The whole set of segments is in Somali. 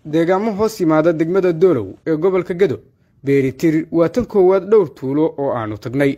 deegaamo hoos yimaada degmada doolow ee gobolka gedo beeritir waa tan koowaad dhowr tuulo oo aannu tagnay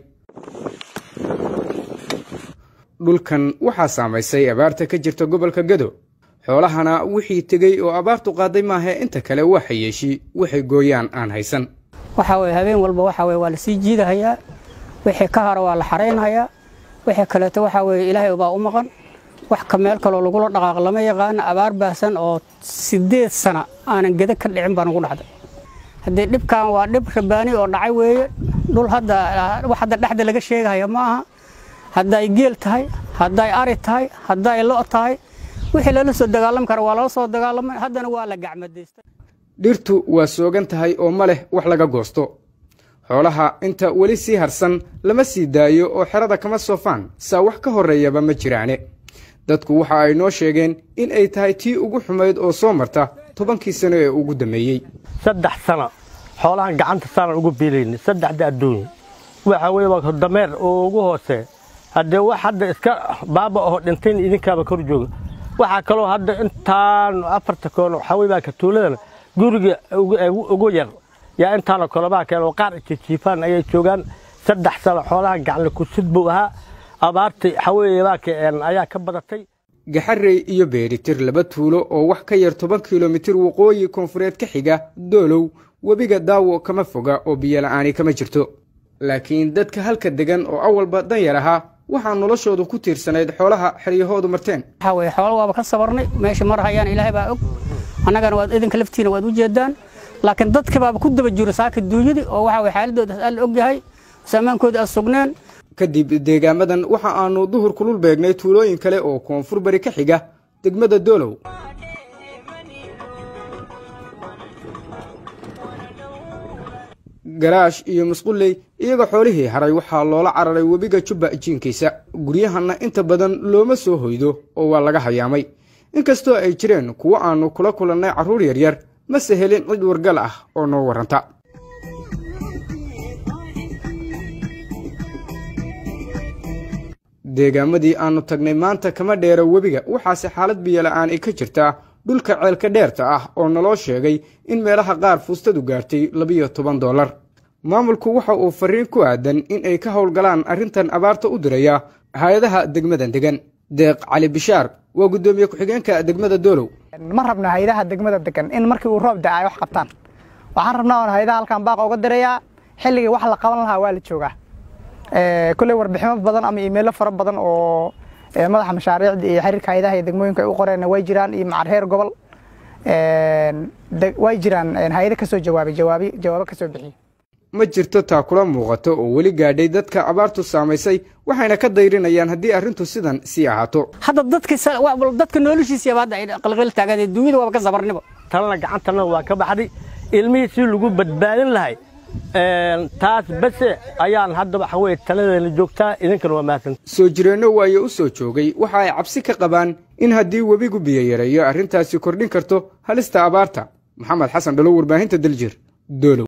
dhulkan waxaa saamaysay abaarta ka jirta gobolka gedo xoolahana wixii tegey oo abaartu qaaday maahae inta kale waa xayeeshi waxay gooyaan aan haysan waxaa weye habeen walba waxaa weye waa lasii jiidahayaa wixii ka hara waa la xaraynhayaa wixii kaleeto waxaa weye ilaahay baa u maqan wax ka meel kaloo lagula dhaqaaq lama yaqaano abaar baahsan oo siddeed sana aanan geda ka dhicin baa nagu dhacday haddii dhibkan waa dhib rabaani oo dhacay weeye dhul hadda wax hadda dhexda laga sheegahaya ma aha hadday geel tahay hadday ari tahay hadday lo' tahay wixii lala soo dagaalami kara waa lala soo dagaalamay haddana waa la gacmadaystay dhirtu waa soogan tahay oo ma leh wax laga goosto xoolaha inta weli sii harsan lama sii daayo oo xerada kama soofaan saa wax ka horreeyaba ma jiraane dadku waxa ay noo sheegeen in ay tahay tii ugu xumayd oo soo marta tobankii sano ee ugu dammeeyey saddex sano xoolahan gacanta saanan ugu biilayni saddexda adduunya waxa weye waa dameer oo ugu hoosee haddee wax hadda iska baaba aho dhintayn idinkaaba kor jooga waxaa kaloo hadda intaan afarta koono waxaa weye baa ka tuuladana guriga ugu yar yaa intaanoo kolobaa keen oo qaar jijiifaan ayay joogaan saddex sano xoolaha gacanle kusid buu ahaa abaartii xaweeyabaaka ayaa ka badatay gaxarey iyo beeritir laba tuulo oo wax ka yar toban kilomitir waqooyi koonfureed ka xiga doolow webiga daawo kama foga oo biyola'aani kama jirto laakiin dadka halka degan oo awalba danyar ahaa waxaa noloshoodu ku tiirsanayd xoolaha xeryahoodu marteen waxaa weye xoolo waaba ka sabarnay meesha mar hayaan ilaahay baa og annagana waad idinka laftiina waad u jeedaan laakiin dadka baaba ku daba jiro saaka duunyadii oo waxa weye xaaladoodaas alla og yahay saamaankooda aad sugneen kadib deegaamadan waxa aannu duhur kulul beegnay tuulooyin kale oo koonfur bari ka xiga degmada doolow garaash iyo musqulley iyagoo xoolihii haray waxaa loola cararay webiga jubba jiinkiisa guryahanna inta badan looma soo hoydo oo waa laga hayaamay inkastoo ay jireen kuwo aannu kula kulannay carruur yaryar mase helin cid wargal ah oo noo warranta deegaamadii aannu tagnay maanta kama dheero webiga waxaase xaalad biyola'aan ay ka jirtaa dhulka ceelka dheerta ah oo naloo sheegay in meelaha qaar fuustadu gaartay labiyo toban dollar maamulku waxa uu farriin ku aadan in ay ka howlgalaan arrintan abaarta u diraya hay-adaha degmadan degan deeq cali bishaar waa guddoomiye ku-xigeenka degmada doolow ma rabno hay-adaha degmada degan in markii uu roob da ay wax qabtaan waxaan rabnaa oon hay-adaha halkan baaqa uga dirayaa xilligii wax la qaban lahaa waa la joogaa kulley warbiximo badan ama iimaylo fara badan oo madaxa mashaariicda iyo xiriirka hay-adaha iyo degmooyinka ay u qoreen way jiraan iyo macarheer gobol way jiraan hay-ado ka soo jawaabay jawaabi jawaabo ka soo bixiyey ma jirto taa kula muuqato oo weli gaadhay dadka abaartu saamaysay waxayna ka dayrinayaan haddii arrintu sidan sii ahaato hadda dadka noloshiisiiba hadda ay qalqal taagan duunyada waaba ka sabarniba talana gacantana waa ka baxday ilmihii si lagu badbaadin lahay taas base ayaan hadda waxa weye taladeena joogtaa idinkana waa mahadsan soo jireenno waayo u soo joogay waxa ay cabsi ka qabaan in haddii webigu biyo yareeyo arrintaasi kordhin karto halista abaarta maxamed xasan dhalo warbaahinta daljir doolow